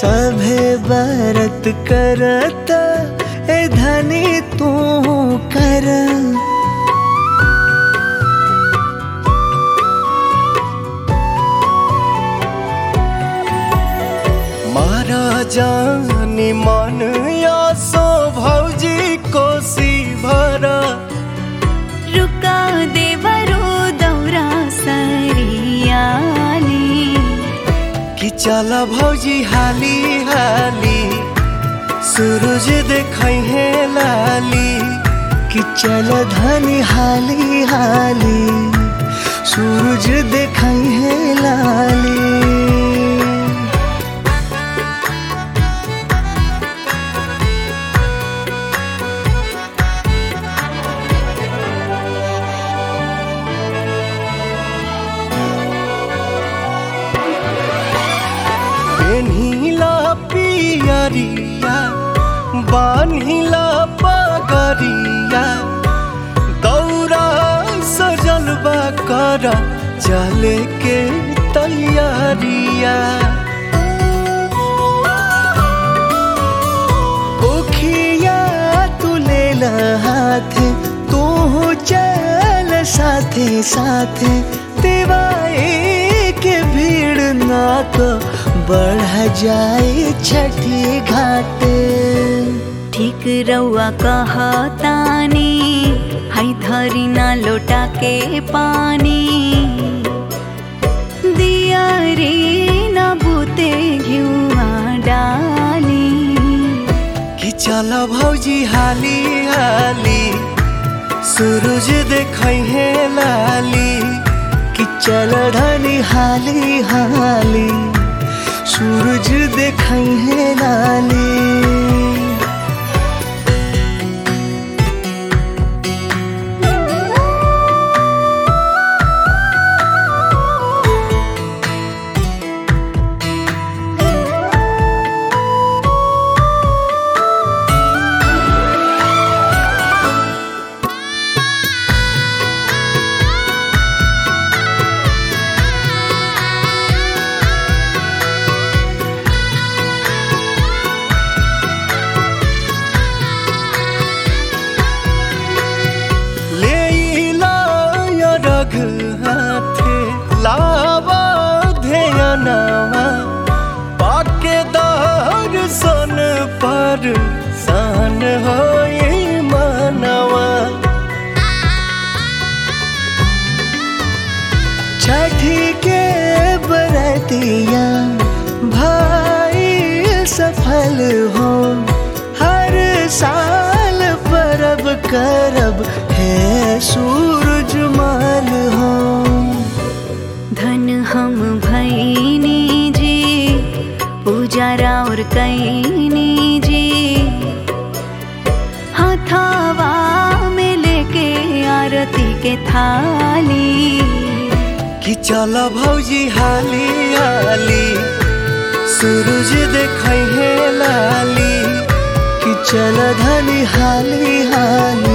सभे बरत करत ए धनी तू कर मारा जानी मन या सो भौजी कोसी भरा रुका देवरो दौरा सरियाली कि चल भौजी हाली हाली सूरज देखै है लाली कि चल धनी हाली हाली सूरज देखै है लाली पेन्हिला पियरिया बान्हिला पगरिया दौरा सजलबा कर चले के तैयारिया ओखिया तू ले हाथ तू चल साथे साथे दिवाई के भीड़ ना तो बढ़ जाए छठी घाटे ठीक रउआ कहतानी हाई धरी ना लोटा के पानी दिया रे ना बूते घिउआ डाली कि चल भौजी हाली हाली सूरज देखै है लाली कि चल ढली हाली हाली सूरज देखै है लाली लेइला या रघ हाथे लावा ध्यानवा पाके दर्शन पर सन होई मनवा छठी के बरतिया भाई सफल हो हर साल परब करब है सूरज माल हो धन हम भैनी जी पूजा और कैनी जी हथावा में लेके आरती के थाली कि चल भौजी हाली हाली सूरज देखै है लाली कि चल धनी हाली हाली